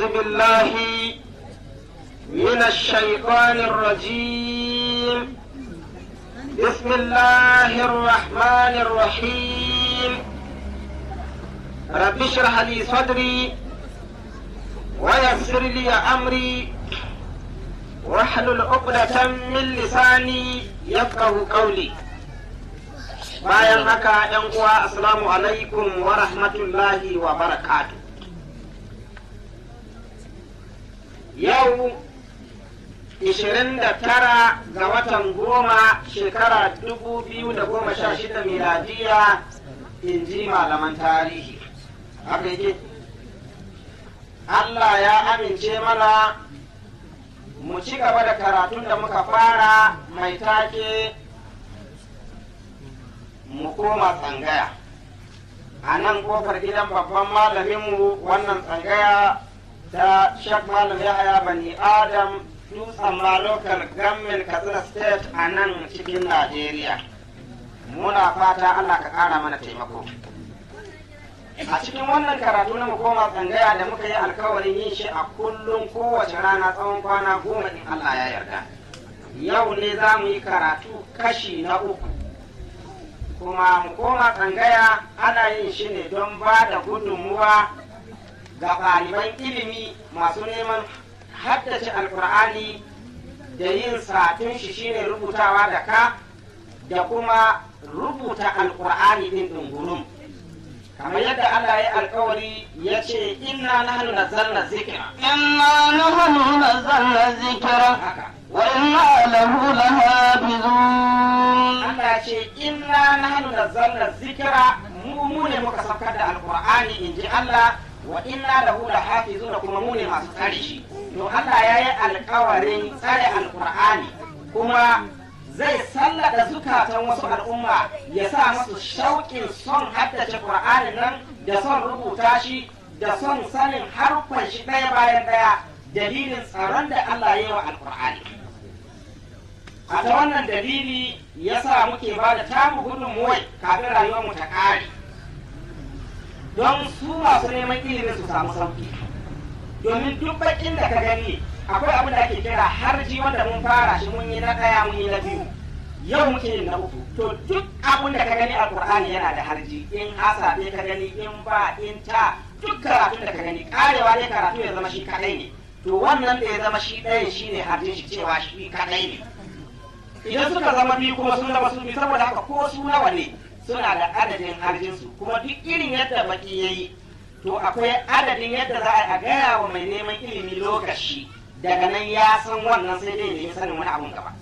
أعوذ بالله من الشيطان الرجيم بسم الله الرحمن الرحيم رب اشرح لي صدري ويسر لي أمري واحلل عقدة من لساني يفقه قولي bayan haka ‘yan uwa assalamu alaikum wa rahmatullahi wa barakatu yau 29 ga watan goma shekara 2016 miladiya in ji malaman tarihi haka yake Allah ya amince mana mu ci gaba da karatun da muka fara mai take mu koma tsangaya a nan kofar gidan babban malaminmu wannan tsangaya ta shak malam yahaya bani adam dutsen ma local government katsina state a nan cikin najeriya muna fata allah ka kara mana taimako a cikin wannan karatu na mu koma tsangaya da muka yi alkawarin yin shi a kullum kowace rana tsawon kwana goma in allah ya yarda yau ne za mu yi karatu kashi na uku kuma mu koma tsangaya ana yin shi ne don ba da gudunmuwa ga ɗaliban ilimi masu neman haddace alkur'ani da yin satun shi shine rubutawa da ka da kuma rubuta alkur'ani din dungurum kamar yadda Allah ya alkawari ya ce inna nahnu nazzalna zikra إنا نحن نزلنا الذكر وإنا له لحافظون Allah ya ce inna nahnu nazzalna zikra mu mu ne muka saukar da alqur'ani inji Allah wa inna lahu lahafizuna kuma mu ne masu tsare shi to Allah ya yi alkawarin tsare alqur'ani kuma zai sallada zukatan wasu al'umma ya sa musu shauƙin son haddace qur'anin nan da son rubuta shi da son sanin harfan shi ɗaya bayan ɗaya dalilin tsaron da Allah ya yi wa alqur'ani a ta wannan dalili ya sa muke ba da tamu gudunmuwai kafin rayuwarmu ta ƙare don su masu neman ilimin su samu sauki domin duk bakin da ka gani akwai abin da ake kira harji wanda mun fara shi mun yi na ɗaya mun yi na biyu yau muke yin na uku to duk abin da ka gani a qur'ani yana da harji in asabe ka gani in ba in ta duk karatun da ka gani karewa ne karatu ya zama shi kadai ne to wannan da ya zama shi ɗayan shi ne harjin shi cewa shi kadai ne idan suka zama biyu kuma sun zama su biyu saboda haka ko su nawa ne suna da adadin harjinsu kuma duk irin yadda baki ya yi to akwai adadin yadda za a gaya wa mai neman ilimi lokaci daga nan ya san wannan sai dai nemi sanin wani abun gaba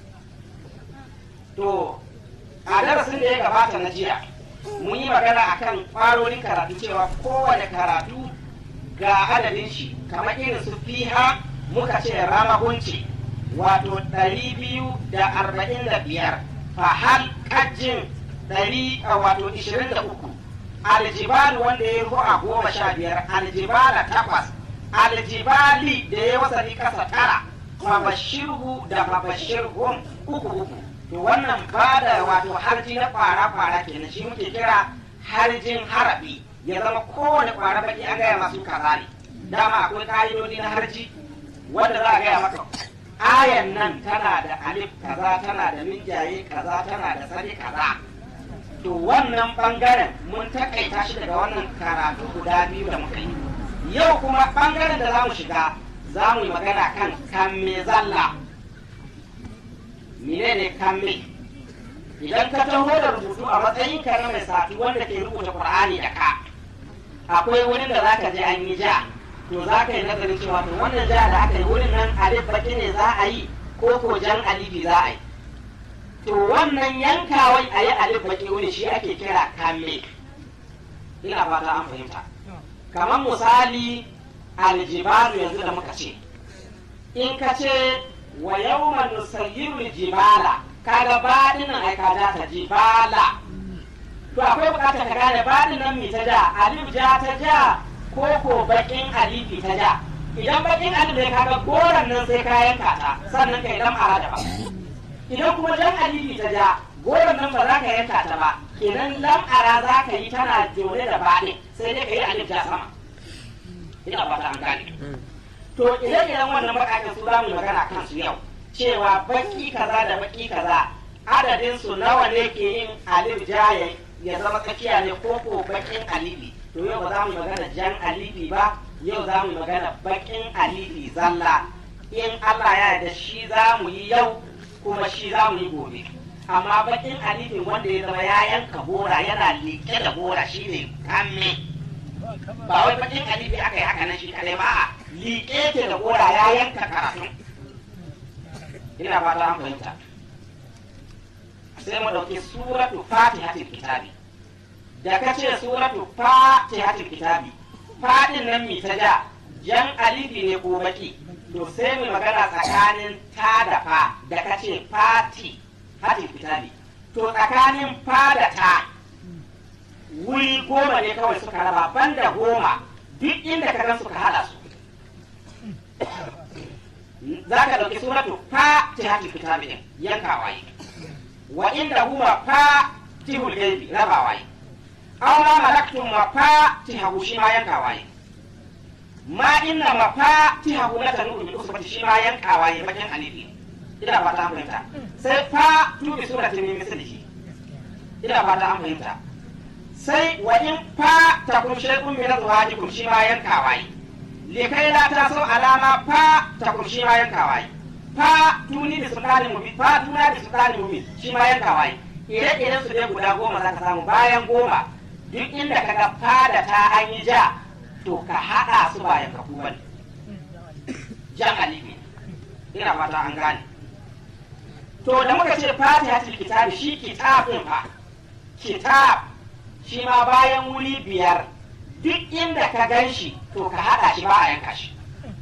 to a darasin da ya gabata na jiya mun yi magana akan kwarorin karatu cewa kowane karatu ga adadin shi kamar irin su fiha muka ce ramahunci wato ɗari biyu da arba'in da biyar fahal kajin ɗari wato ishirin da uku aljibal wanda ya yi a goma sha biyar aljibala takwas aljibali da ya wasani kasa tara mabashirhu da mabashirhum uku uku to wannan ba da wato harji na kwara-kwara kenan shi muke kira harjin harabi ya zama kowane kwara baki an gaya masu kaza ne dama akwai ka'idodi na harji wanda za a gaya maka ayan nan tana da alif kaza tana da minjaye kaza tana da sani kaza to wannan bangaren mun takaita shi daga wannan karatu guda biyu da muka yi yau kuma bangaren da za mu shiga za mu yi magana kan kamme zalla menene kamme idan ka taho da rubutu a matsayin ka na mai sati wanda ke rubuta qur'ani da ka akwai wurin da zaka je an yi ja to za ka yi nazarin cewa to wannan ja da aka yi wurin nan alif baki ne za a yi ko ko jan alifi za a yi to wannan yankawai a yi alif baki wuri shi ake kira kamme ina fata an fahimta kamar misali aljibalu yanzu da muka ce in ka ce wa yawma nusayyiru jibala kaga baɗin nan ai ka ja ta jibala to akwai bukatar ka gane baɗin nan mi ta ja alif ja ta ja ko ko bakin alifi ta ja idan bakin alif ne kaga goran nan sai ka yanka ta sannan kai dan ara da ba idan kuma jan alifi ta ja goron nan ba za ka yanka ta ba kenan lam'ara za ka yi tana jone da baɗin sai dai ka yi alif ja sama ina fata an gane to ire-iren wannan bakakin su za mu yi magana kan su yau cewa baki kaza da baki kaza adadin su nawa ne ke yin alif ja ya zama tsakiya ne ko ko bakin alifi to yau ba za mu yi magana jan alifi ba yau za mu yi magana bakin alifi zalla in Allah ya yarda shi za mu yi yau kuma shi za mu yi gobe amma bakin alifin wanda ya zama ya yanka gora yana liƙe da gora shine kamme ba wai bakin alifi aka yi haka nan shi kadai ba a liƙe ke da gora ya yanka karatu ina fata an fahimta sai mu ɗauki suratu fatihatul kitabi da ka ce suratu fatihatul kitabi fadin nan mi ta ja jan alifi ne ko baki to sai mu magana tsakanin ta da fa da ka ce fati hatin kitabi to tsakanin fa da ta wuri goma ne kawai suka raba banda goma duk inda ka gan suka hada su za ka ɗauki suratu fa ta hatin kitabi din yankawa yi wa inda huwa fa tihul gaibi rabawa yi aw ma malaktum wa fa tihahu shi ma yankawa yi ma inna ma fa tihahu la tanu bil usbati shi ma yankawa yi bakin alifi ina fata an fahimta sai fa tu bi surati min mislihi ina fata an fahimta sai wa in fa takum shay'un min azwajikum shi ma yankawa yi likai la ta so alama fa takum shi ma yankawa yi fa tuni da sultani mubin fa tuna da sultani mubin shi ma yankawa yi ire-iren su dai guda goma za ka samu bayan goma duk inda ka ga fada ta an yi ja to ka haɗa su ba yanka ku bane jan alifi ina fata an gane to da muka ce fatihatul kitabi shi kitabin fa kitab shi ma bayan wuri biyar duk inda ka gan shi to ka haɗa shi ba a yanka shi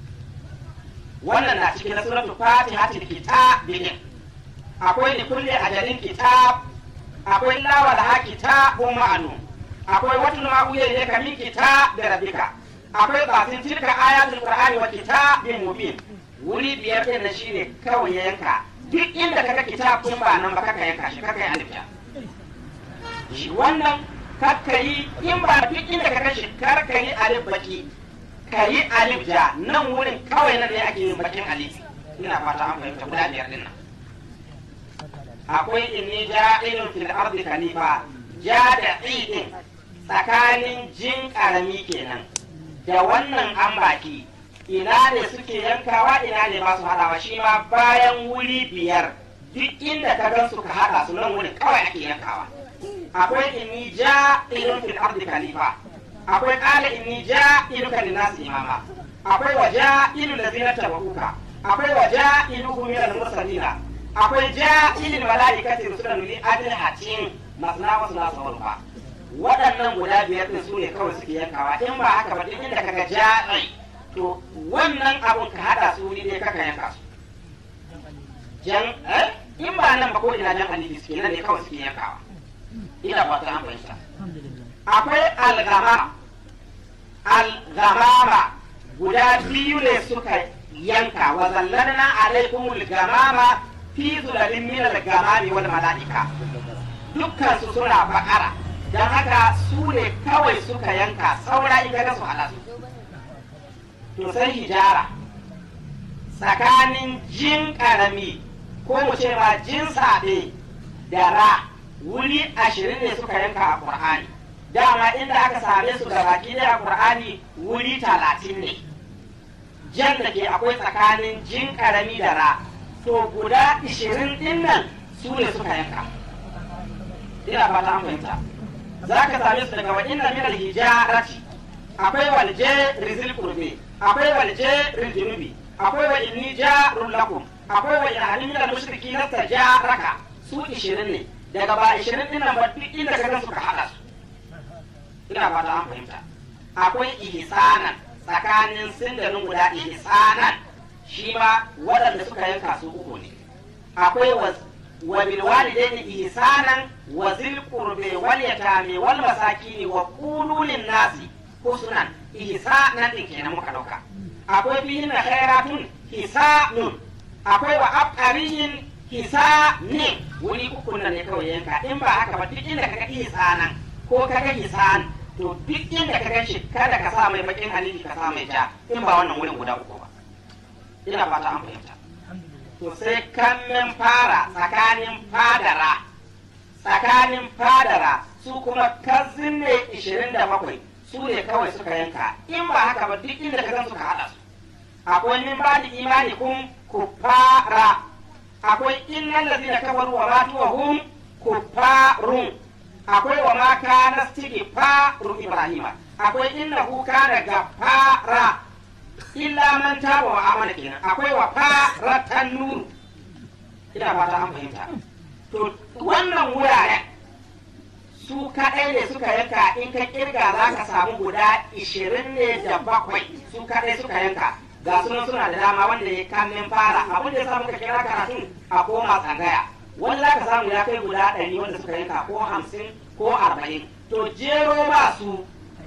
wannan na cikin na suratul fatihatul kitab din akwai li kulli ajalin kitab akwai lawal ha kitabun ma'anu akwai wata ma uye ne ka min kitab da rabbika akwai batin tilka ayatul qur'ani wa kitabin mubin wuri biyar din na shine kawai ya yanka duk inda kaga kitab kun ba nan ba kaka yanka shi kaka yi alif shi wannan kaka yi in ba duk inda kaga shi kar ka yi alif baki ka yi alif ja nan wurin kawai nan ne ake yin bakin alif ina fata an fahimta guda biyar din nan akwai inni ja'ilun fil ardi khalifa ja da idin tsakanin jin karami kenan da wannan an baki ina ne suke yankawa ina ne ba su haɗawa shi ma bayan wuri biyar duk inda ka gan suka haɗa su nan wurin kawai ake yankawa akwai inni ja'ilun fil ardi khalifa akwai qala inni ja'iluka lin-nasi imama akwai wa ja'ilu allazina tabauka akwai wa ja'iluhum min al-mursalina akwai ja'ilil mala'ikati rusulan li ajlihatin masna wa sulasa wal ba waɗannan guda biyar din su ne kawai suke yankawa in ba haka ba duk inda kaga ja'i to wannan abun ka hada su wuri ne kaka yanka su jan eh in ba nan ba ko ina jan alifi suke nan ne kawai suke yankawa ina ba ta an fahimta akwai algama algamama guda biyu ne suka yanka wa zallalna alaikumul gamama fi zulalin min al-gamami wal mala'ika dukkan su suna bakara dan haka su ne kawai suka yanka saura in ga su halasu to sai hijara tsakanin jin karami ko mu ce ma jin sabe da ra wuri ashirin ne suka yanka a qur'ani dama inda aka same su da baki da qur'ani wuri talatin ne jan da ke akwai tsakanin jin karami da ra to guda ishirin din nan su ne suka yanka ina fata an fahimta za ka same su daga wa'inna min alhijarati akwai walje rizil kurbe akwai walje rizjunubi akwai wa inni jarun lakum akwai wa in halin min almushriki na tajaraka su ishirin ne daga ba ishirin din nan ba duk inda ka gan suka hada su ina fata an fahimta akwai ihsanan tsakanin sindarin guda ihsanan shi ma waɗanda suka yanka su uku ne akwai wa bil walidaini ihsanan wa zil qurbi wal yatami wal masakini wa qulu lin nasi husnan ihsanan din kenan muka dauka akwai fihin khairatun hisanun akwai wa abqariyin hisanin wuri uku nan ne kawai yanka in ba haka ba duk inda kaga ihsanan ko kaga hisan to duk inda ka gan shi kada ka sa mai bakin halifi ka sa mai ja in ba wannan wurin guda uku ba ina fata an fahimta to sai kammin fara tsakanin fadara tsakanin fadara su kuma kazin ne 27 su ne kawai suka yanka in ba haka ba duk inda ka gan suka hada su akwai min ba da imani kun kufara akwai innal ladina kafaru wa matu wa hum kufarun akwai wa ma kana faru ibrahima akwai innahu kana gafara illa man taba wa amana kenan akwai wa faratan nuru ina fata an fahimta to wannan wuraren su kaɗai ne suka yanka in ka kirga za ka samu guda ishirin ne da bakwai su kaɗai suka yanka ga sunan suna da dama wanda ya kamin fara abin da ya samu ka kira karatun a koma tsangaya wani za ka samu ya kai guda ɗari wanda suka yanka ko hamsin ko arba'in to jero ba su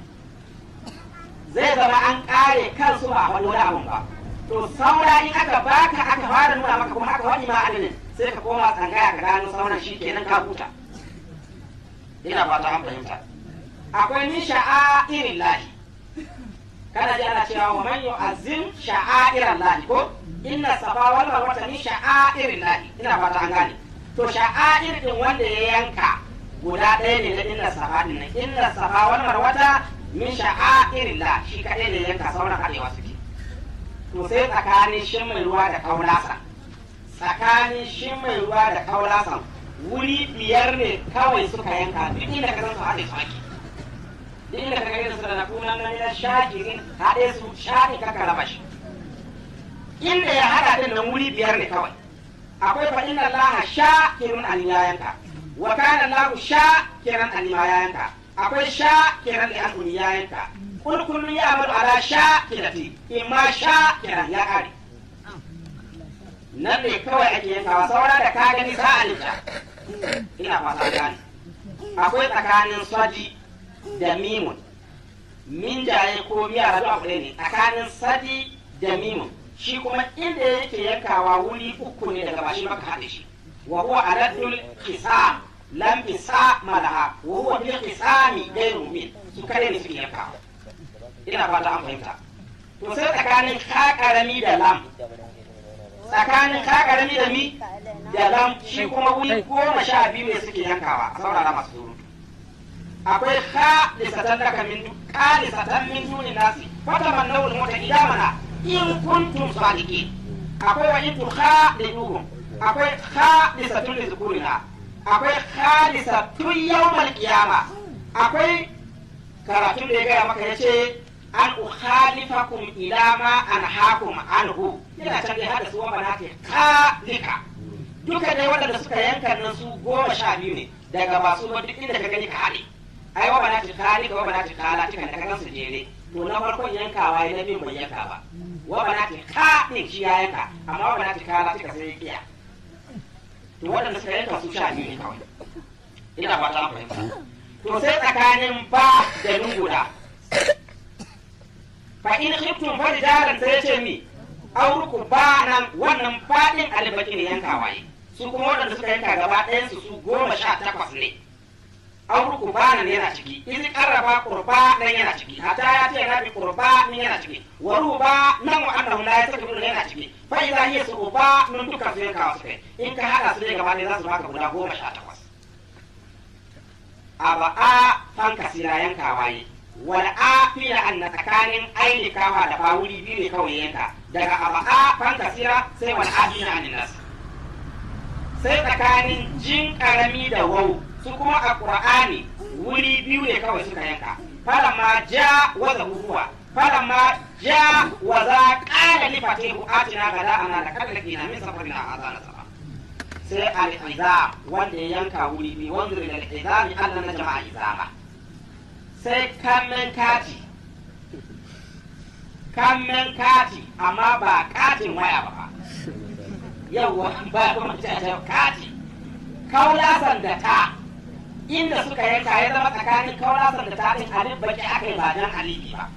zai zama an ƙare kansu ba wani wani abun ba to saura in aka baka aka fara nuna maka kuma aka wani ma adadin sai ka koma tsangaya ka gano sauran shi kenan ka huta ina fata an fahimta akwai ni sha'airin lahi kana ji ana cewa wa man yu'azzim sha'airan lahi ko inna safa wal marwata min sha'airin lahi ina fata an gane to sha'air din wanda ya yanka guda ɗaya ne na inna safa din nan inna safa wal marwata min sha'airin lahi shi kadai ne yanka sauran arewa suke to sai tsakanin shin mai ruwa da kaulasa tsakanin shin mai ruwa da kaulasan wuri biyar ne kawai suka yanka duk inda ka san su haɗe su ake duk inda ka gani su da na kunan nan na shakirin haɗe su shaƙi ka raba shi inda ya haɗa din nan wuri biyar ne kawai akwai fa inna allaha shakirun an ya yanka wa kana allahu shakiran an ya yanka akwai shakiran li an ya yanka kul kullu ya'malu ala shakirati imma shakiran ya kare nan ne kawai ake yankawa saura da ka gani za a lita ina fata gane akwai tsakanin sadi da mimun min jaye ko miya rabu abu ne tsakanin sadi da mimun shi kuma inda yake yankawa wuri uku ne daga bashi maka haɗe shi wa huwa aladul qisam lam bisa malaha wa huwa bil qisami ghayru min su kare ne suke yankawa ina fata an fahimta to sai tsakanin ka karami da lam tsakanin ka karami da mi da lam shi kuma wuri goma sha biyu ne suke yankawa a saurara masu surutu akwai ka lisatan daga min ka lisatan min duni nasi fata man nawul mota idamana in kuntum sadiqin akwai wa in tukha liduhum akwai ka lisatun lizukurina akwai ka lisatun yawmal qiyama akwai karatun da ya gaya maka yace an ukhalifakum ila ma anhaakum anhu ina can dai hada su wa banati kalika duka dai waɗanda suka yanka nan su goma sha biyu ne daga ba su duk inda ka gani ka haɗe ai wa banati kalika wa banati kalatika da ka gan su jere to na farkon yankawa ya na bin bai yanka ba wa banati ka din shi ya yanka amma wa banati kalatika sai ya kiya to waɗanda suka yanka su sha biyu ne kawai ina fata an fahimta to sai tsakanin ba da lunguda fa in khiftum farijalan sai ce mi auruku ba nan wannan fadin albaki ne yanka waye su kuma waɗanda suka yanka gaba ɗayan su su goma sha takwas ne auruku ba nan yana ciki in karraba qurba nan yana ciki hatta ya ce na bi qurba nan yana ciki wa ruba nan wa annahu la yastakbiru yana ciki fa idza hiya suba nun duka su yanka su kai in ka hada su ne gaba ɗaya za su baka guda goma sha takwas aba a fanka sira yanka waye wal afiya an na tsakanin ainikawa da fawuri biyu ne kawai yanka daga aba'a fan kasira sai wal afiya an nas sai tsakanin jin karami da wau su kuma a qur'ani wuri biyu ne kawai suka yanka falamma ja wa zahuwa falamma ja wa za qala li fatihu atina gada ana da kallaki na min safarina azana sama sai al-izam wanda ya yanka wuri biyu wanda da al-izami Allah na jama'a izama sai kamen kati kamen kati amma ba katin waya ba fa yawwa ba kuma ta kati kaulasan da ta inda suka yanka ya zama tsakanin kaulasan da ta din alif baki aka yi ba dan alibi ba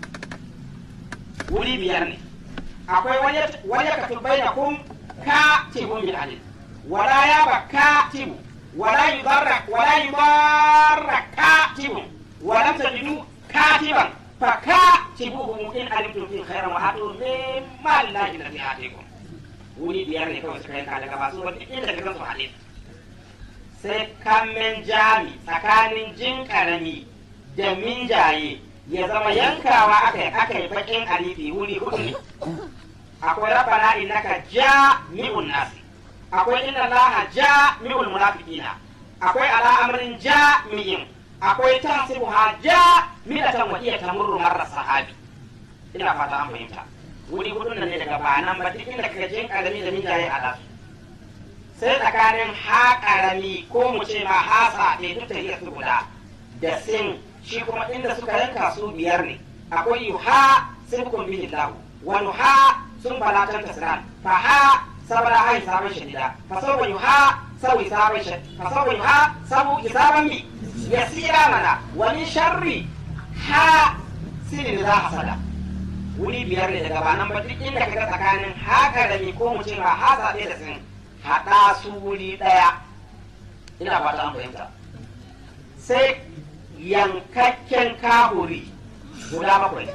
wuri biyar ne akwai wani ka turbai da kun katibun bil alif wala ya ba katibu wala yudarra wala yudarra katibun ولم تجدوا كاتبا faka tibuhum in alimtum fi khairan wa hatu min malillahi alladhi atikum wuri biyar ne kawai suka yanka daga basu wanda inda ka gansu hadis sai kamen jami tsakanin jin karami da minjaye ya zama yankawa aka yi aka yi bakin alifi wuri hudu ne akwai rabbana innaka jami'un nasi akwai inna allaha jami'ul munafiqina akwai ala amrin jami'in akwai tahsibuha jami'atan wa hiya tamurru marra sahabi ina fata an fahimta wuri hudun nan ne daga banan ba duk inda kaga jin karami da minjaye a lasu sai tsakanin ha karami ko mu ce ma hasa ne duk tahiyar su guda da sin shi kuma inda suka yanka su biyar ne akwai yuha sirkun bihi lahu wa nuha sun balatan tasran fa ha sabara hai sabon shadida fa sabu yuha sabu sabon shadida fa sabu yuha sabu isaban mi yasira mana wa min sharri ha sinin za hasada wuri biyar ne daga banan ba duk inda kaga tsakanin haka da mi ko mu ce ma hasa ɗaya da sin haɗa su wuri ɗaya ina fata an fahimta sai yankakken kahuri guda bakwai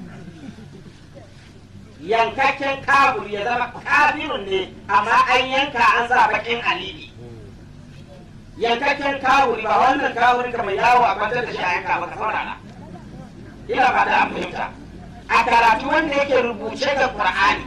yankakken kahuri ya zama kafirun ne amma an yanka an sa bakin alibi yankakken kahuri ba wannan kahuri kamar yawo a kwantar da shi a yanka maka saurara ina ba da an fahimta a karatu wanda yake rubuce da qur'ani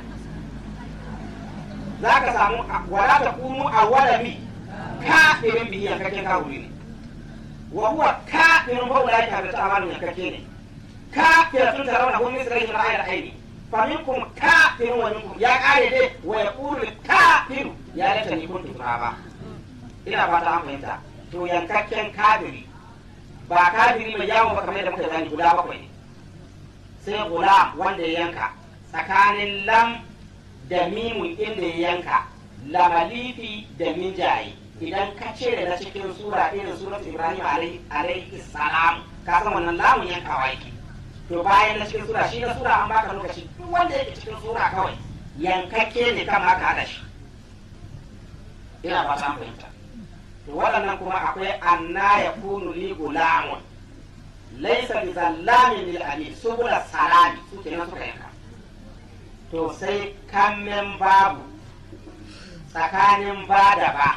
za ka samu wala ta kunu a wadami kafirin bihi yankakken kahuri ne wa huwa kafirun fa ulai ka ta amalu yankake ne kafiratun tarawna hum misrayhim ra'ayil aini fa minkum kafirun wa minkum ya kare dai wa yaqulu kafiru ya lata ni kuntu turaba ina fata an fahimta to yankakken kafiri ba kafiri mai yawo ba kamar da muka zani guda bakwai ne sai gula wanda ya yanka tsakanin lam da mimun inda ya yanka lamalifi da minjaye idan ka cire na cikin sura irin surat ibrahim alaihi salam ka san wannan lamun yankawa yake to bayan na cikin sura shi na sura an baka lokaci duk wanda yake cikin sura kawai yankakke ne kan haka hada shi ina ba san fahimta to waɗannan kuma akwai anna ya kunu li gulamun laysa bi zallamin lil abid subula salami su kenan suka yanka to sai kammen babu tsakanin ba da ba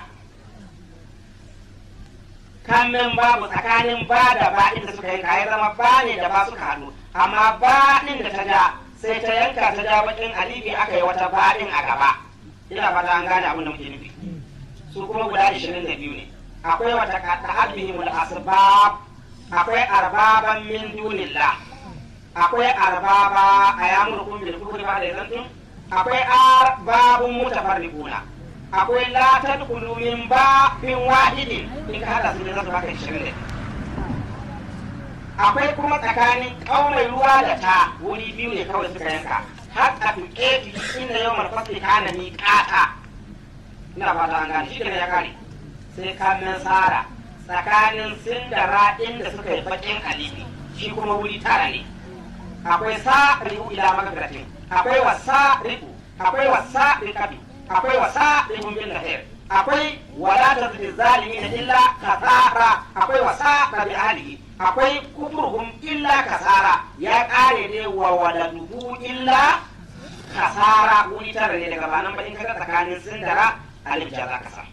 kammen babu tsakanin ba da ba inda suka yanka ya zama ba ne da ba suka haɗu amma ba ɗin da ta ja sai ta yanka ta ja bakin alibi aka yi wata ba ɗin a gaba ina fata an gane abin da muke nufi su kuma guda ishirin da biyu ne akwai wata kaɗa hadmihimul asbab akwai arbaban min dunillah akwai arbaba a yamurkum bil kufri ba da yanzu akwai arbabun mutafarriquna akwai la tadkhulu min babin wahidin in ka hada su ne zasu baka 20 akwai kuma tsakanin kaumai ruwa da ta wuri biyu ne kawai suka yanka har a tuƙe inda yau malfasi kana ni kata ina fata an gane shi ne ya kare sai kamen sara tsakanin sindara inda suka yi bakin alibi shi kuma wuri tara ne akwai sa rihu ila magfiratin akwai wa sa rihu akwai wa sa rikabi akwai wa sa rihun bin lahir akwai wala ta zai zalimi na illa kasara akwai wa sa tabi alihi akwai kufurhum illa kasara ya kare ne wa waladuhu illa kasara wuri tara ne daga banan ba in kaga tsakanin sindara alif jaza kasa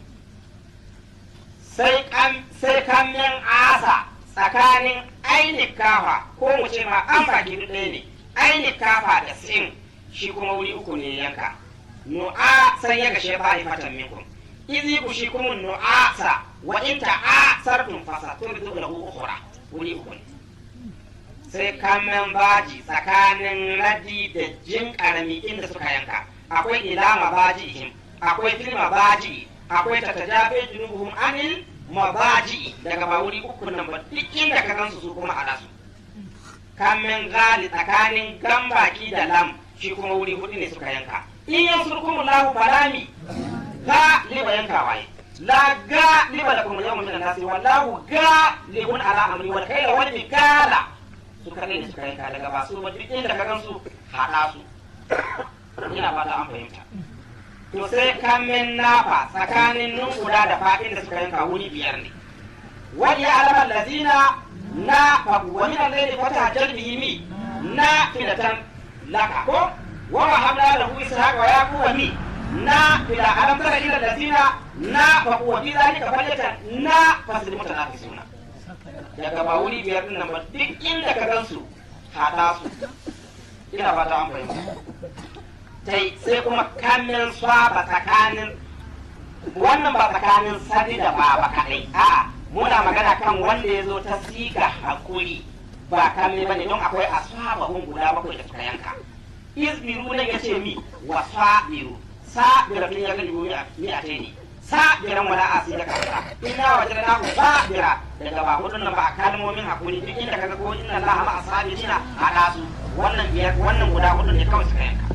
sai kan sai kamen asa tsakanin ainihin kafa ko mu ce ma an baki duk ɗaya ne ainihin kafa da sin shi kuma wuri uku ne yanka nu'a san ya gashe ba a fatan minkum izi ku shi kuma nu'asa wa in ta'a sarfin fasa tun da zuwa lahu ukhra wuri uku ne sai kamen baji tsakanin radi da jin karami inda suka yanka akwai ilama baji akwai filma baji akwai tatajabe junubuhum anil mabaji daga ba wuri uku nan ba duk inda ka gansu su kuma a su kamen gali tsakanin gambaki da lam shi kuma wuri hudu ne suka yanka in yan surkumu lahu falami ga liba yanka waye la ga liba da kuma yawon minan nasi wallahu ga libun ala amri wal kaila wal mikala su kadai ne suka yanka daga ba su ba duk inda ka gansu haɗa su ina fata an fahimta to sai kamen nafa tsakanin nun guda da fadin da suka yanka wuri biyar ne wani ya alamar lazina na wa min al-layli fatahajjal bihi mi na filatan laka ko wa wahabna lahu ishaqa wa yaquba mi na fila alam tara ila allazina na fa wa fi zalika falyatan na fasil mutanafisuna daga ba wuri biyar din nan ba duk inda ka gansu haɗa su ina fata an fahimta tai sai kuma kamin swaba tsakanin wannan ba tsakanin sadi da ba ba kaɗai a'a muna magana kan wanda ya zo ta siga hakuri ba kame bane don akwai ashabahun guda bakwai da suka yanka izbiru ne ya ce mi wa sabiru sabira tun ya gani mi a ne sabiran wala asi da kansa inna wajadna hu sabira daga ba hudun nan ba a kalmomin hakuri duk inda kaga ko inna allaha ma asabirina hada su wannan biyar wannan guda hudun ne kawai suka yanka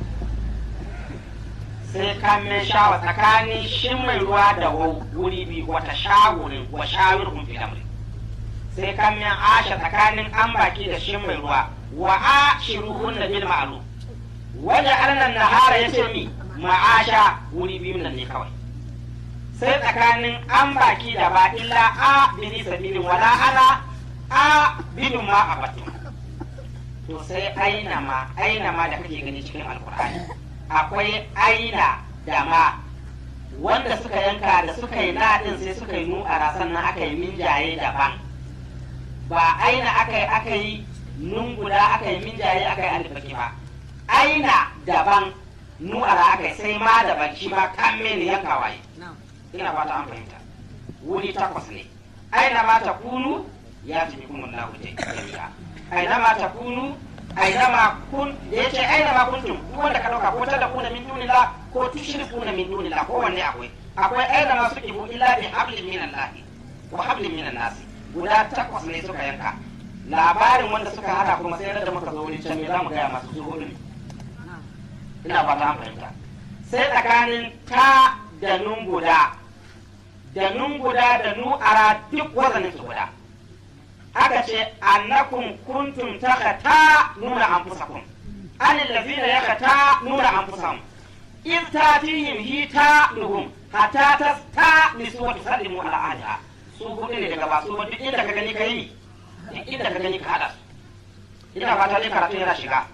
sai ka mai shawa tsakanin shin mai ruwa da wuri biyu wata shawurin wa shawirhum fi amri sai ka mai asha tsakanin an baki da shin mai ruwa wa ashiruhun da bil ma'ruf waje alnan nahara yace mi ma'asha wuri biyu nan ne kawai sai tsakanin an baki da ba illa a bini sabilin wala ana a bidin ma a batun to sai aina ma aina ma da kake gani cikin alkur'ani akwai aina da ma wanda suka yanka da suka yi naɗin sai suka yi nu'ara sannan aka yi minjaye daban ba aina aka yi aka yi nun guda aka yi minjaye aka yi alifaki ba aina daban nu'ara aka yi sai ma daban shi ma kan mene yankawa yi ina fata an fahimta wuri takwas ne aina ma ta kunu ya fi kuma lahu jami'a aina ma ta kunu aina ma kun da yace aina ma kuntum duk wanda ka dauka ko ta da kuna min dunillah ko tushrikuna min dunillah ko wanne akwai akwai aina ma suke bu illa bi hablin min Allah wa hablin min nas guda takwas ne suka yanka labarin wanda suka hada kuma sai da muka zo wurin can me zamu gaya masu su hudu ne ina fata an fahimta sai tsakanin ta da nun guda da nun guda da nu'ara duk wazanin su guda aka ce annakum kuntum takhata nuna anfusakum an allazina yakhata nuna anfusahum in tatihim hita nuhum hatta tasta nisu wa tusallimu ala ahliha su hudu ne daga basu duk inda ka gani kai ni duk inda ka gani ka hada su ina fata ne karatu yana shiga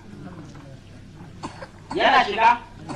yana shiga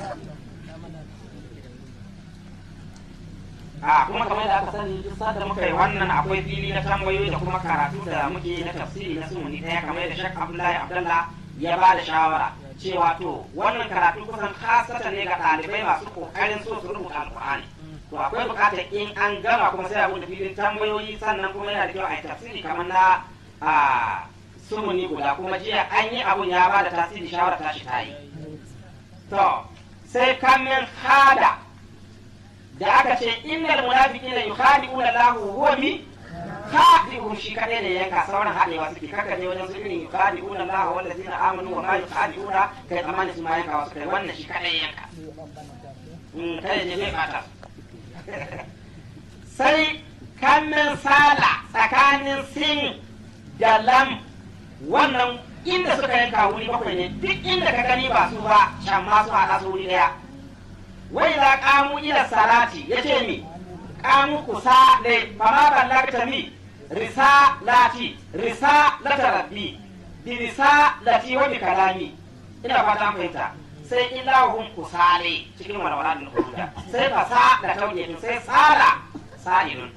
a kuma kamar da aka sani duk da muka yi wannan akwai fili na tambayoyi da kuma karatu da muke na tafsiri na sumuni ɗaya kamar da shak abdullahi abdullah ya ba da shawara cewa to wannan karatu kusan kasata ne ga ɗalibai masu ƙoƙarin so su rubuta alƙur'ani to akwai buƙatar in an gama kuma sai a buɗe filin tambayoyi sannan kuma yana da kyau a yi tafsiri kamar na a sumuni guda kuma jiya an yi abun ya ba da tasiri shawara tashi ta yi to sai kamin hada da aka ce innal munafiqina yukhadi'una Allahu huwa mi khadi'uhum shi kadai ne yanka sauran hadewa suke kaka je wajen su irin yukhadi'una Allahu wal ladina amanu wa ma yukhadi'una kai tsamani su ma yanka wasu kai wannan shi kadai yanka in kai je bai bata sai kamin sala tsakanin sin da lam wannan inda suka yanka wuri bakwai ne duk inda ka gani ba su ba can ma su haɗa su wuri ɗaya wai za kamu ila salati ya ce mi kamu kusa ne ba ma ballagta mi risa lati risa lata rabbi bi risa lati wa bi kalami ina fata fahimta sai ilahun kusale cikin walwala da huda sai fasa da tauye sai sala sa'ilun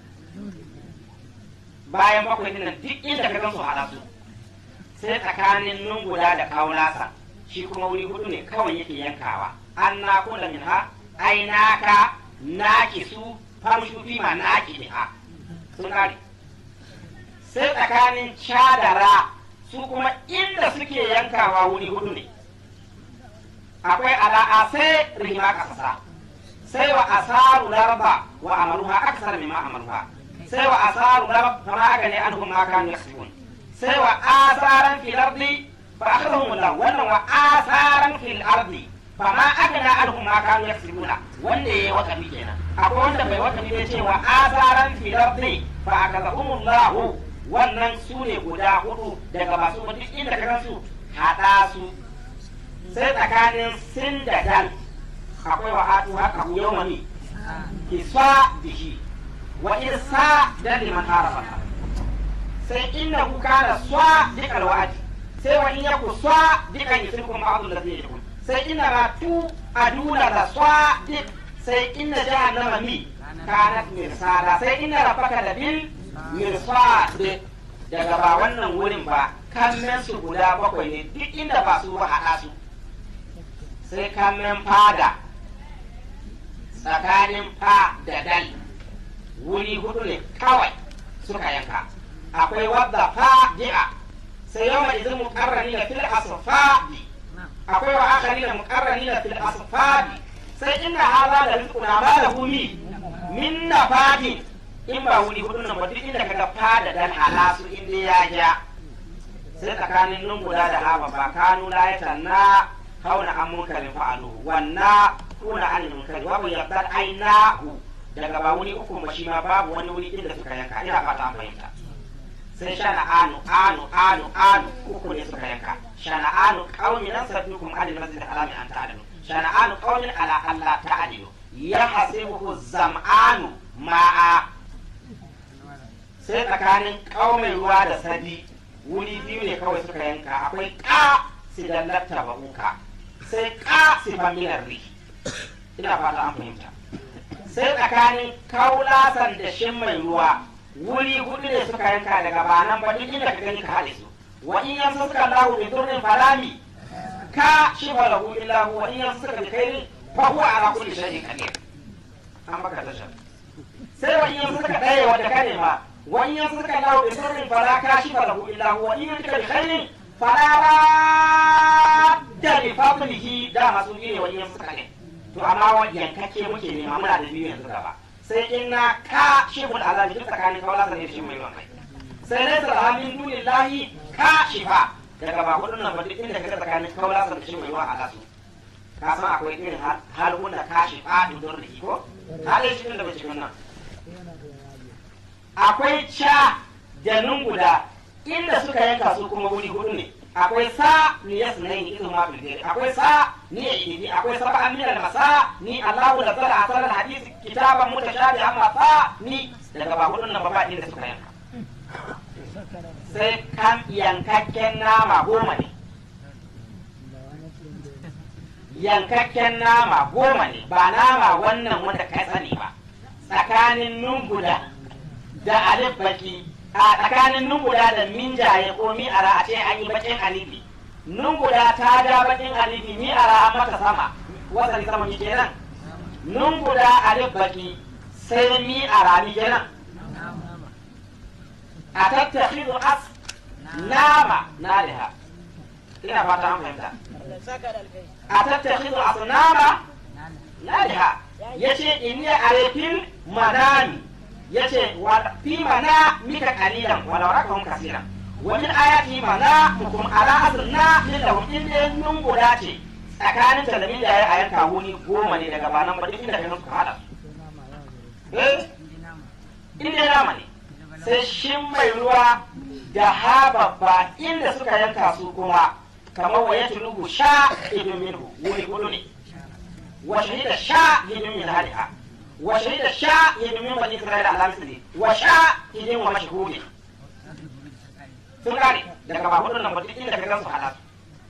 bayan bakwai dinan duk inda ka gan su hada su sai tsakanin nunguda da kaulasa shi kuma wuri hudu ne kawai yake yankawa an na kula min ha ai naka naki su famshu fi ma naki ne ha sun kare sai tsakanin cadara su kuma inda suke yankawa wuri hudu ne akwai ala'a sai rihima kasasa sai wa asaru larba wa amaruha aksar mimma amaruha sai wa asaru larba kama aka ne an kuma kanu yasbun sai wa asaran fil ardi fa akhadhum Allah wannan wa asaran fil ardi fa ma agna anhum ma kanu yaksibuna wanda yayi wakafi kenan akwai wanda bai wakafi ne cewa asaran fil ardi fa akhadhum Allah wannan su ne guda hudu daga masu duk inda ka gansu hada su sai tsakanin sin da dal akwai wa hatu haka yawmani kisa bihi wa irsa dal liman arafa sai inna ku kana swa dikal wa'adi sai wa in yaku swa dikan yusikum ba'dul ladhi yakum sai inna ma tu aduna da swa dik sai inna jahannama mi kanat mirsada sai inna rabbaka da bil mirsad daga ba wannan wurin ba kammen su guda bakwai ne duk inda ba su ba haɗa su sai kammen fada tsakanin fa da dal wuri hudu ne kawai suka yanka akwai wadda fa di'a sai yawan izin mukarrani na fil asfadi akwai wa akari na mukarrani na fil asfadi sai inna haza da rizquna ma lahu mi min nafadin in ba wuri hudu nan ba duk inda kaga fa da dal hala su inda ya ja sai tsakanin nun guda da haba ba kanu la yatanna kauna an munkarin fa'alu wanna kuna an munkari wa bu yabdal ainahu daga ba wuri uku ba shi ma babu wani wuri inda suka yanka ina fata an fahimta sai shana anu anu anu anu uku ne suka yanka shana anu qaumin nasabbikum al masjid alami an ta'lamu shana anu qaumin ala alla ta'lamu ya hasibuhu zam'anu ma'a sai tsakanin kaumin ruwa da sadi wuri biyu ne kawai suka yanka akwai ka si dallata ba'uka sai ka si familar ri ina fata an fahimta sai tsakanin kaulasan da shin mai ruwa wuri hudu ne suka yanka daga banan ba duk inda ka gani ka haɗe su wa in yan suka lahu bi durrin falami ka shi ba lahu illa hu wa in yan suka bi khairin fa huwa ala kulli shay'in qadir an baka tashar sai wa in yan suka ɗaya wanda ka nema wa in yan suka lahu bi durrin fala ka shi ba lahu illa hu wa in yan suka bi khairin fala radda li fadlihi da masu ne wa in yan suka ne to amma wa yankake muke nema muna da biyu yanzu gaba sai in na ka shibul azabi duk tsakanin kawala sa ne shi mai yawan kai sai dai sa min dunillahi ka shifa daga ba hudun nan ba duk inda kaga tsakanin kawala sa da shi mai yawan alasu ka san akwai irin halun da ka shifa dudun da ko halin shi da bace wannan akwai ca da guda inda suka yanka su kuma wuri hudu ne akwai sa ni yas na yi izin ma bilgari akwai sa ni ya idi akwai saba an minal masa ni Allahu da zara asal al hadis kitaban mutashabi amma sa ni daga ba hudun nan ba ba inda suka yanka sai kan yankakken nama goma ne yankakken nama goma ne ba nama wannan wanda ka sani ba tsakanin nunguda da alif baki a tsakanin nuguda da minjaye ko mi'ara a ce an yi bakin alifi nuguda ta ja bakin alifi mi'ara an mata sama wasali sama mi kenan nuguda alif baki sai mi'ara mi kenan a tattakhidu as nama naliha ina fata an fahimta a tattakhidu as nama naliha yace inni arifin manami yace wa fi mana mika qalilan wa law rakahum kaseeran wa min ayati mana mukum ala azna min lahum illa nun guda ce tsakanin talamin da ya yanka wuni goma ne daga banan ba duk inda kai suka hada eh inda nama ne sai shin mai ruwa da hababba inda suka yanka su kuma kamar wa yatlubu sha idun minhu wuri hudu ne wa shahida sha idun min haliha وشهد الشاهد من بني اسرائيل على مثله وشاهد ومشهود sun gane daga ba hudun nan ba duk inda ka gan su halatu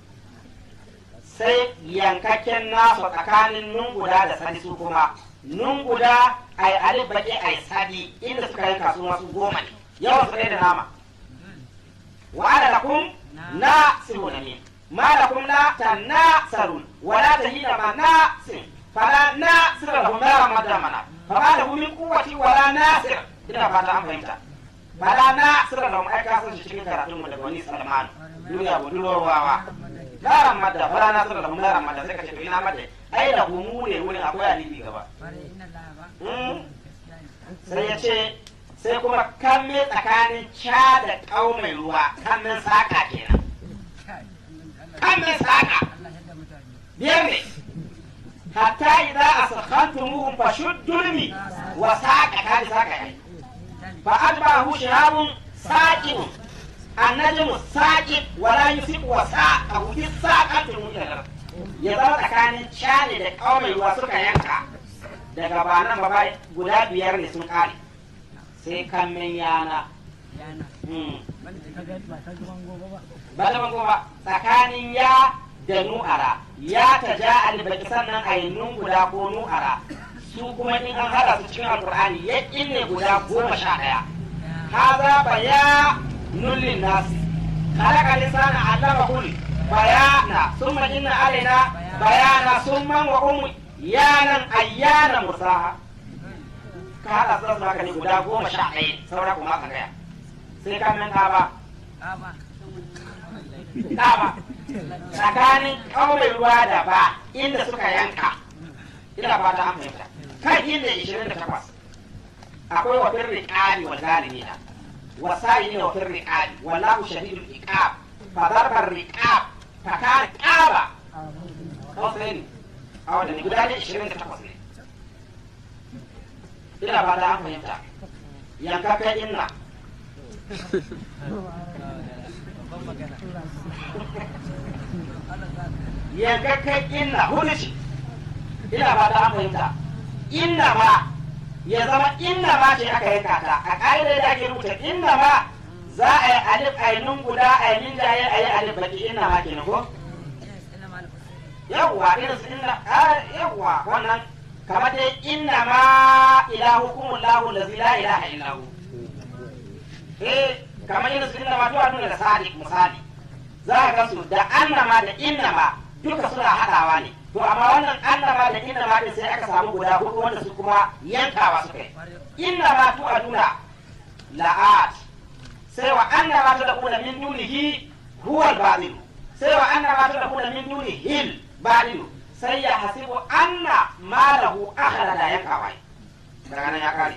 sai yankakken nasu tsakanin nunguda da sadi su kuma nunguda ai alif baki ai sadi inda suka yanka su masu goma ne yawan su da nama wa ana lakum na siruna min ma lakum la tanasarun wa la tahina ma nasin fala nasir lahum la madamana fama lahu min quwwati wala nasir ina fata an fahimta fala nasir lahum ai ka san shi cikin karatun mu daga wani salman duniya budurwawa la ramada fala nasir lahum la ramada sai ka ce to ina madda ai da mu ne wurin akwai alibi gaba sai ya ce sai kuma kamme tsakanin ca da ƙau mai ruwa kammin saka kenan kammin saka biyar ne hatta idza asakhantumuhum fashuddulmi wa saqa kadi saqa yayi fa adbahu shihabun saqib annajmu saqib wa la yusib wa saqa fi saqatin mujallal ya zama tsakanin cani da kaumai ruwa suka yanka daga banan ba guda biyar ne sun kare sai kammin yana ba ta bango ba tsakanin ya da nu'ara ya ta ja albaki sannan a yi nun guda ko nu'ara su kuma in an hada su cikin alkur'ani ya ne guda goma sha ɗaya haza baya nullin nasi khalaqa lisana allama kul bayana summa inna alaina bayana summa wa um yanan ayyana musaha ka hada su zasu haka ne guda goma sha ɗaya saura kuma ka gaya sai ka min ka ba ba tsakanin ƙauyen ruwa da ba inda suka yanka ina ba ta fahimta kan inda ishirin da takwas akwai wa firri ƙari wa zalimina wa sa'ili wa firri ƙari wallahu shadidul iqab fa darbar riqab fa kana qaba kawai a wanda ne guda ne ishirin da takwas ne ina ba ta fahimta yanka kai inna yankakken inna hudu ce ina ba ta fahimta inna ma ya zama inna ma ce aka yanka ta a ƙa'idar da ake rubuta inna ma za a yi alif ainun guda a yi jaye a yi alif baki inna ma ke ko yawwa irin su inna yawwa wannan kamar dai inna ma ilahukum lahu lazi la ilaha illahu eh kamar irin su inna ma to nuna da sadiq misali za ka gansu da annama da innama duka suna haɗawa ne to amma wannan annama da innama din sai aka samu guda hudu wanda su kuma yankawa suka yi innama tu aduna la'at sai wa annama ta da min dunihi huwa al-batil sai wa annama ta da min dunihi al-batil sai ya hasibu anna malahu akhlada yankawa daga nan ya kare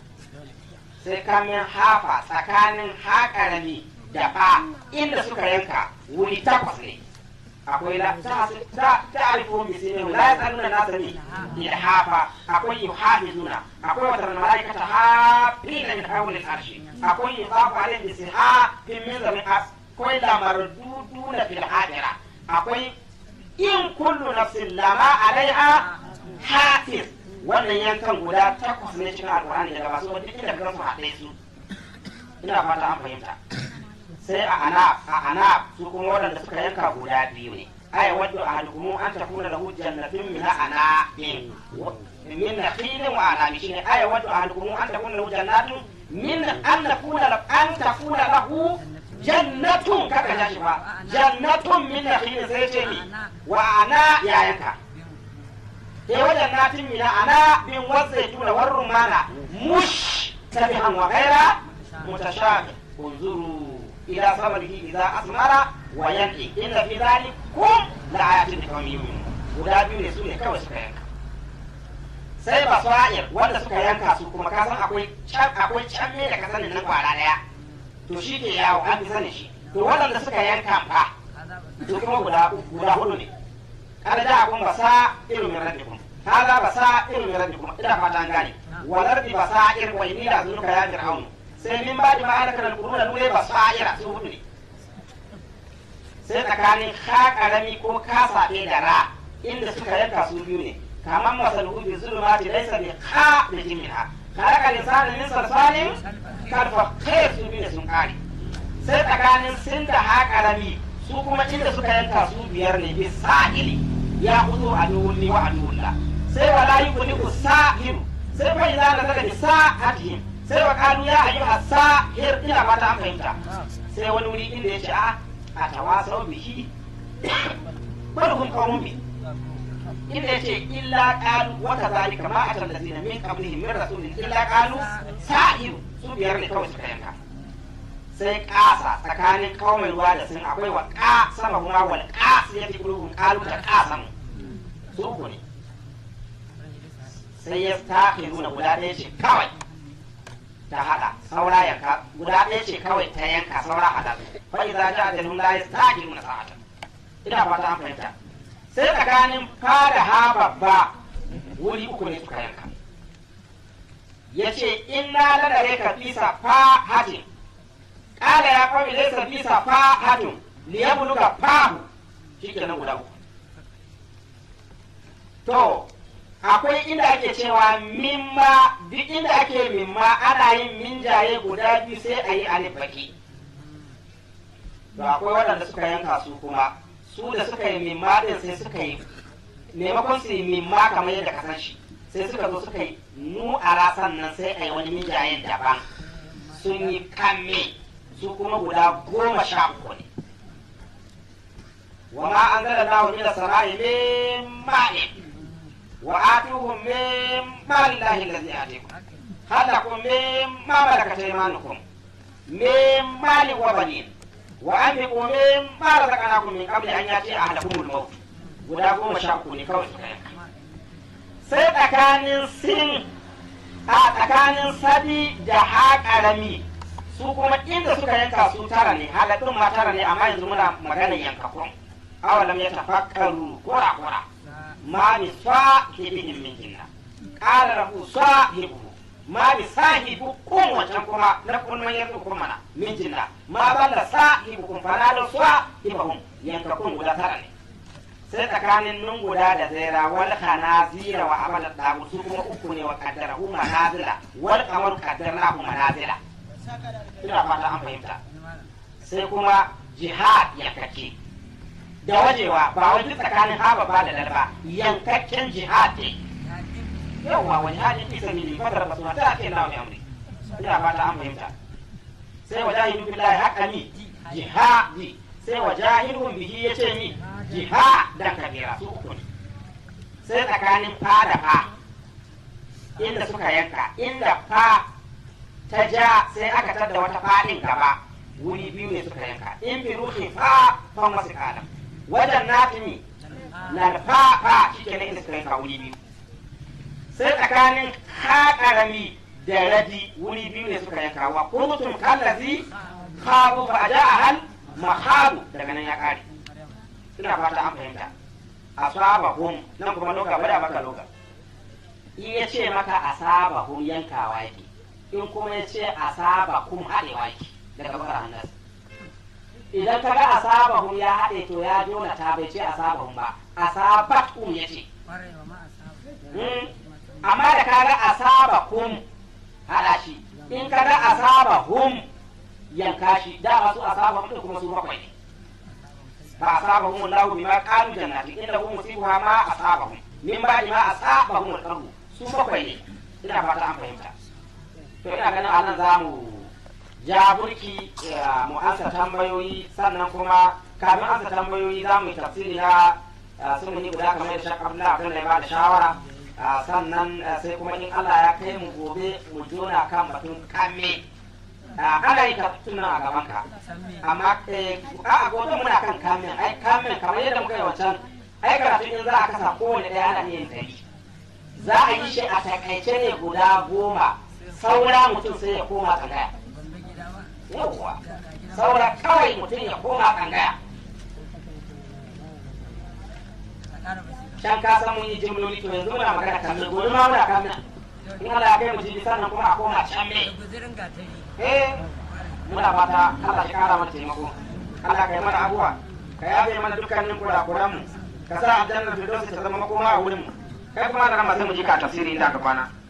sai kamin hafa tsakanin haƙarami da fa inda suka yanka wuri takwas ne akwai la ta ta'rifu bi sinin la yasaluna nasa ni ilhafa akwai yuhafizuna akwai wata malaikata hafina min hawli al-arshi akwai yusafu alayhi bi sihafin min zami akwai la marduduna fil hajira akwai in kullu nafsin lama alaiha hafiz wannan yankan guda takwas ne cikin alqur'ani daga masu wani inda kan su haɗe su ina fata an fahimta sai a anab a anab su kuma waɗanda suka yanka guda biyu ne aya wadda a halkumu an ta kuna lahu jannatin min anabin min nakhilin wa anabi shine aya wadda a halkumu an ta kuna lahu jannatin min an takuna an takuna lahu jannatun kaka ja shi ba jannatun min nakhilin sai ce ni wa ana ya yanka e wajen natin min ana bin wazaituna warrumana mush tabihan wa ghaira mutashabih unzuru إلى ثمره إذا أثمر وينقي إن في ذلك كم لآيات لقوم يؤمنون guda biyu ne su ne kawai suka yanka sai ba sa'ir wanda suka yanka su kuma ka san akwai can akwai can ne da ka sanin na kwara daya to shi ke yawo an fi sanin shi to waɗanda suka yanka fa to kuma guda guda hudu ne kada da kun basa irin min rabbikum hada basa irin min rabbikum ina fata an gane walar bi basa irin wa inila zunuka ya fir'aunu sai min ba da ma'ana kan alƙuruna nune ba su a'ira su hudu ne sai tsakanin ka karami ko ka saɓe da ra inda suka yanka su biyu ne kamar masaluhu bi zulumati laysa bi ka bi jimiha khalaqa al-insana min salsalin karfa kai su biyu ne sun kare sai tsakanin sin da ha karami su kuma inda suka yanka su biyar ne bi sa'ili ya hudu a duwulli wa a duwulla sai wala yughni sa'iru sai fa idza nazala bi sa'atihim sai wa kanu ya ayyuha sa'ir ina fata an fahimta sai wani wuri inda ya ce a a tawasau bihi bal hum qawmun bi inda ya ce illa qalu wa kadhalika ma atal ladina min qablihim min rasulin illa qalu sa'ir su biyar ne kawai suka yanka sai kasa tsakanin kawai ruwa da sun akwai wa ka sama kuma wal qas ya fi kulubun qalu da qasamu su uku ne sai ya tafi nuna guda ɗaya ce kawai ta hada saura yanka guda ɗaya ce kawai ta yanka saura hada fa idza ja'a ajalun la yastaqimuna sa'atan ina fata an fahimta sai tsakanin fa da ha babba wuri uku ne suka yanka yace inna ladare ka fisa fa hatin qala ya qawmi laysa fisa fa hatun liyabluga fahu shikenan guda uku to akwai inda ake cewa mimma duk inda ake mimma ana yin minjaye guda biyu sai a yi alif baki to akwai waɗanda suka yanka su kuma su da suka yi mimma din sai suka yi maimakon su yi mimma kamar yadda ka san shi sai suka zo suka yi nu a rasan nan sai a yi wani minjayen daban sun yi kamme su kuma guda goma sha uku ne wa ma an zala lahu min as-sama'i min ma'in wa atuhum min mali llahi allazi atikum halakum min ma malakat aymanukum min mali wa banin wa anfiqu min ma razaqnakum min qabli an yati ahadakumul maut guda goma sha uku ne kawai suka yanka sai tsakanin sin a tsakanin sadi da haƙarami su kuma inda suka yanka su tara ne halattun ma tara ne amma yanzu muna maganar yankakun awalam ya tafakkaru kura kura ma bi sahibihim min jinna qala lahu sahibuhu ma bi sahibukum wancan kuma na kun man yanzu kuma mana min jinna ma balla sahibukum fala da sahibahum yankakun guda tara ne sai tsakanin nun guda da zaira wal khanazira wa amala dagu su kuma uku ne wa qaddarahu manazila wal qamar qaddarnahu manazila ina fata an fahimta sai kuma jihad ya kake da wajewa ba wai duk tsakanin haba ba da lalba yankakken jihad ne yawwa wani hadin fi sabili fadar basu ta ake nawa mai amri ina fata an fahimta sai wajahidu billahi haqqani jihadi sai wajahidun bihi yace ni jihadan kabira su uku ne sai tsakanin fa da fa inda suka yanka inda fa ta ja sai aka tada wata fadin gaba wuri biyu ne suka yanka in bi ruhi fa fa wasu kalam wajen natimi na da fa fa shike ne inda suka yanka wuri biyu sai tsakanin ha karami da radi wuri biyu ne suka yanka wa kuntum kallazi khabu fa ja'a hal mahabu daga nan ya kare ina fata an fahimta asabahum nan kuma loka bada maka loka in ya ce maka asabahum yankawa yake in kuma ya ce asabahum haɗewa yake daga bakar hannas idan ka ga asabahum ya haɗe to ya jona ta bai ce asabahum ba asabatum ya ce amma da ka ga asabahum haɗa shi in ka ga asabahum yanka shi da masu asabahum ɗin kuma su bakwai ne فأصابهم الله بما قالوا جنات إنه مصيبها ما أصابهم من بعد ما أصابهم القرب su bakwai ne ina fata an fahimta to ina ganin anan za mu ja burki mu ansa tambayoyi sannan kuma kafin ansa tambayoyi za mu yi tafsiri na sunani guda kamar da shakar da abin da ya bada shawara sannan sai kuma in Allah ya kai mu gobe mu jona kan batun kame ana yi tuna a gaban ka amma a gobe muna kan kamin ai kamin kamar yadda muka yi wancan ai karatu in za a kasa kowane ɗaya ana yin dari za a yi shi a takaice ne guda goma saura mutum sai ya koma tsangaya yawwa saura kawai mutum ya koma tsangaya can ka san mun yi jimloli to yanzu muna magana kamin gobe ma muna kamin in Allah ya kai mu jibi sannan kuma a koma can me eh muna fata Allah ya kara mana taimako Allah ka yi mana abuwa ka yafe mana dukkanin kurakuran mu ka sa aljannar firdausi ta zama makoma a wurin mu kai kuma da rama sai mu ji ka tafsiri inda ka kwana